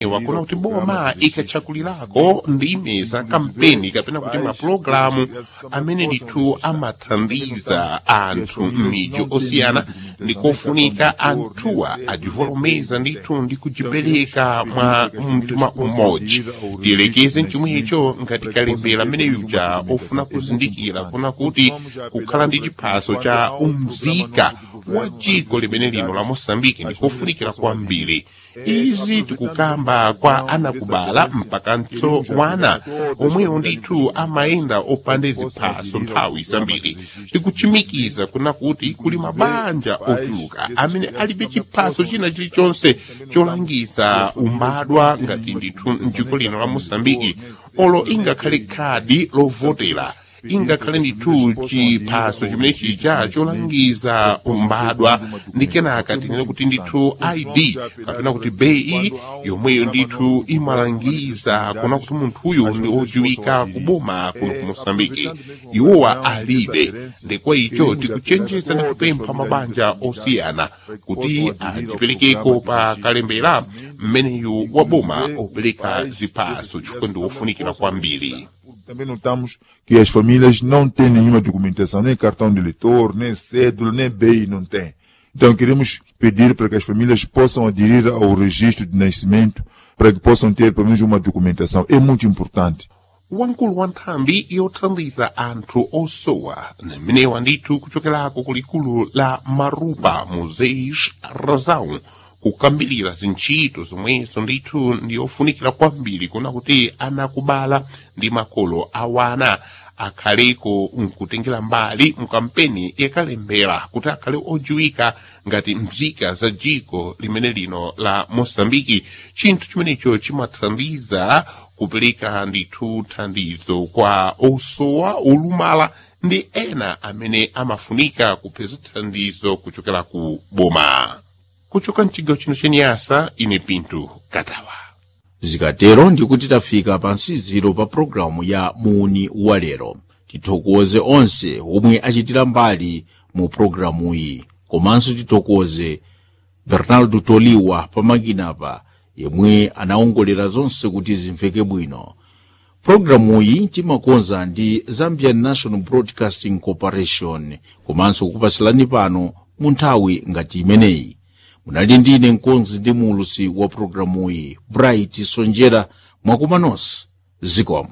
wakuna kuti boma ikatchakulirako ndime za kampeni kapena kuti mapulogalamu amene ndithu amathandiza anthu m'midzi osiyana ndikofunika anthuwa ajivolomeza ndithu ndi kujipereka mwa mtima umodzi tiyelekeze mchomwecho ngati kalembera amene yuja ofuna kuzindikira kuna kuti kukhala ndi chiphaso cha umzika wa dziko limene lino la mosambiki ndikofunikira kwambiri izi tikukamba kwa anakubala mpakanso wana omwewo ndithu amayenda opanda ziphaso nthawi zambiri tikuchimikiza kuna kuti kuli mabanja ochuluka amene alibe chiphaso china chilichonse cholangiza umbadwa ngati ndithu mdziko lino la mosambiki olo ingakhale khadi lovotera ingakhale ndithu chiphaso chimene chija cholangiza umbadwa ndi kenaka tinene kuti ndithu id kapena kuti bei yomweyo ndithu imalangiza kuna kuti munthuyu ndi odziwika kuboma kuno ku mosambiki iwowa alibe ndikwa icho tikuchenjeza ndi kupempha mabanja osiyana kuti ajiperekeko pa kalembera mmeneyu wa boma opereka ziphaso chifukwa ndi wofunikira kwambiri Também notamos que as famílias não têm nenhuma documentação, nem cartão de eleitor, nem cédula, nem BI, não tem. Então queremos pedir para que as famílias possam aderir ao registro de nascimento, para que possam ter pelo menos uma documentação. É muito importante. wamkulu wa nthambi yothandiza anthu osowa mmenewa ndithu kuchokerako kulikulu la marupa museis razão kukambirira zintchito zomwezo ndithu ndiyofunikira kwambiri kuna kuti anakubala ndi makolo awana akhaleko nkutengera mbali mkampeni yakalembera kuti akhale odziwika ngati mzika za dziko limene lino la mosambiki chinthu chimenecho chimathandiza kupereka ndithu thandizo kwa osowa olumala ndi ena amene amafunika kupeza thandizo kuchokera ku boma kuchoka mchigawo chino chenyasa ine pinto katawa zikatero ndikuti tafika pa nsiziro pa pulogalamu ya muni walero tithokoze onse omwe achitira mbali mu pulogalamuyi komanso tithokoze bernardo toliwa pamakinapa yemwe anaongolera zonse kuti zimveke bwino pulogalamuyi timakonza ndi zambian national broadcasting corporation komanso kukupasilani pano mu nthawi ngati imeneyi munali ndine mkonzi ndi mulusi wa pulogalamuyi bright sonjera mwakumanonse zikomo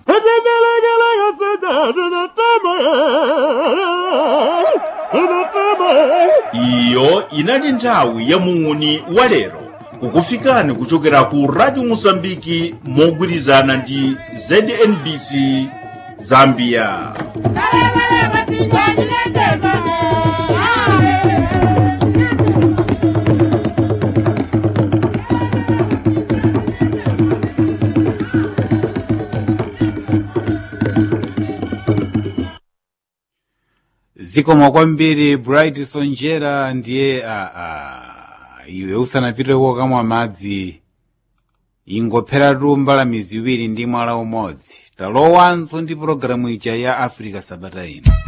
iyo inali nthawi ya muni walero kukufikani kuchokera ku radio mosambiki mogwirizana ndi znbc zambia zikomo kwambiri bright sonjera ndiye aa iwe usanapite kokamwa madzi ingopheratu mbalame ziwiri ndi mwala umodzi talowanso ndi pologalamu ija ya africa sabata ino